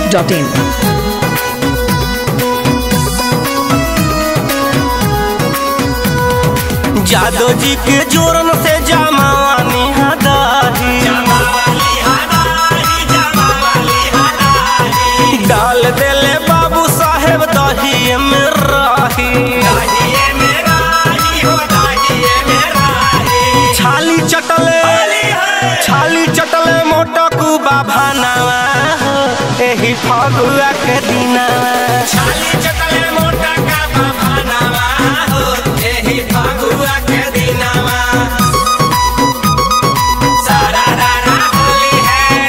masti.in. जादो जी के जोरन से जमावानी हदाही डाल देले बाबू साहेब दही में राही छाली चटले छाली चटले मोटा कुबा भानावा एही फगुआ के दिनावा छाली चटले मोटा का भानावा हो एही फगुआ के दिनावा सारा रारा होली है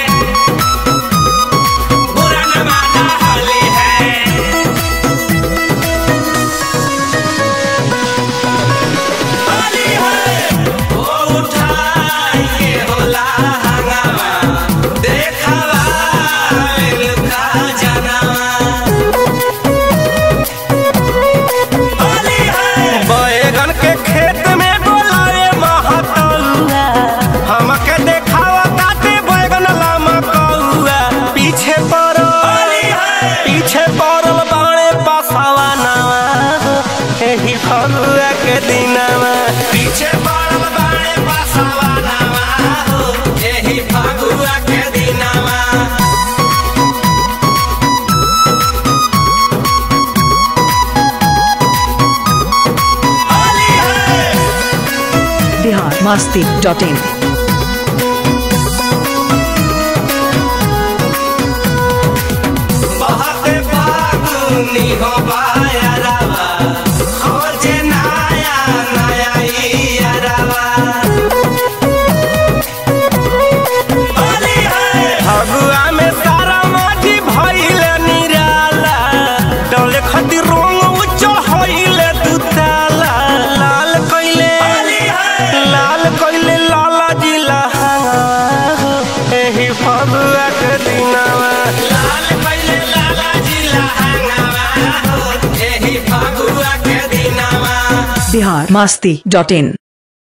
बुरा न माना होली है होली है ओ उठाइए होला हंगामा देखावा लुका जनावा होली है बैगन के खेत में बोलाए महतौआ हमके देखावा ताते बैगन लामा कौआ पीछे पड़ल पीछे पड़ल बाणे पासावा नावा एही फगुआ के दिनावा पीछे पड़ल बाणे पासावा नावा हो एही फगुआ के दिनावा होली है Bihar masti.in. बहते फागुनी हो बायरवा खोजे नया नया इयरवा फगुआ में सारा माटी भइले निराला डले खती रंग उज्जल होइले दुताला लाल कइले लाल कइले लाला जिला हंगावा एही फगुआ के दिनावा लाल कइले लाला जिला हंगावा हो एही फगुआ के दिनावा Bihar masti.in.